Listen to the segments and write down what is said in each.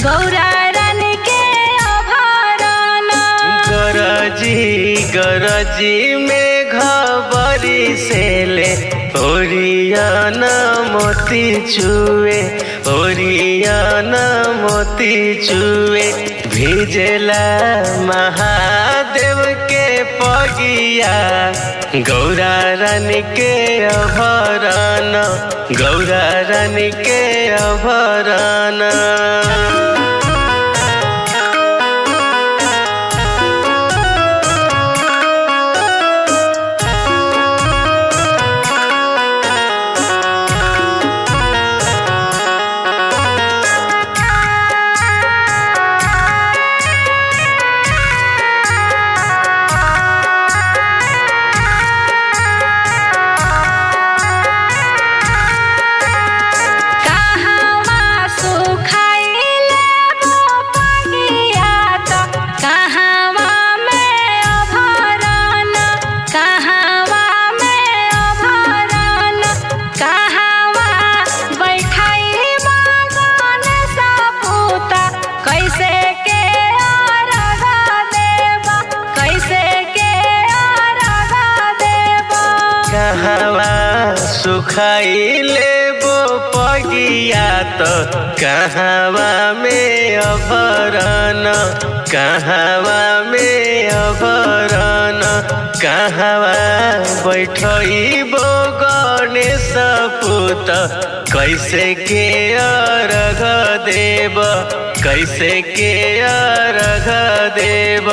गौरा रानी के अभरण गरजी गरजी में घबरी से ले ओरियान मोती चुए ओरियान मोती चुए भिजला महादेव के पगिया गौरा रानी के अभरण गौरा रानी के अभरण कहवा सुखाइले बगिया त कहवा में अभरण कहवा में अभरण कहवा बैठाई मगन सपूता कैसे के अर्घ देब कैसे के अर्घ देब कहवा सुखाइले बो पगिया तो कहवा में अभरण कहवा में अभरण कहवा बैठबो गणेश पुत कैसे के अर्घ देव कैसे के अर्घ देव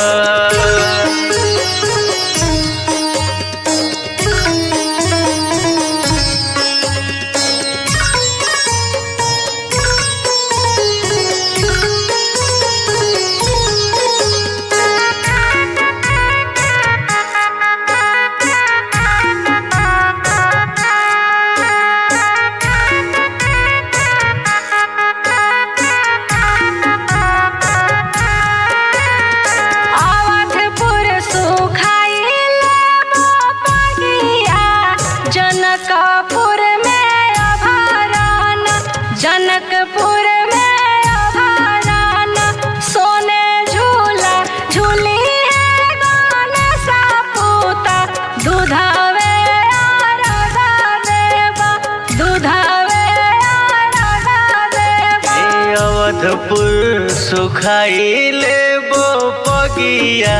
अवधपुर सुखाइले बगिया जनकपुर में अभरण जनकपुर में अभरण सोने झूला झूली है गणेश पूता दूधवे अर्घ देव दूधवे अर्घ देव ए अवधपुर सुखाइले बो पगिया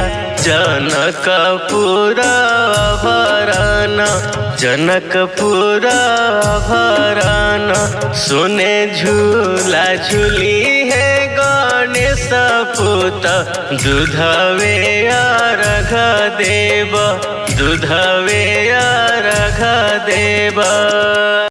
जनकपुर भरण जनकपुर भरण सुने झूला झूली है गणेश पुत दूधवे अर्घ देव दूधवे अर्घ देव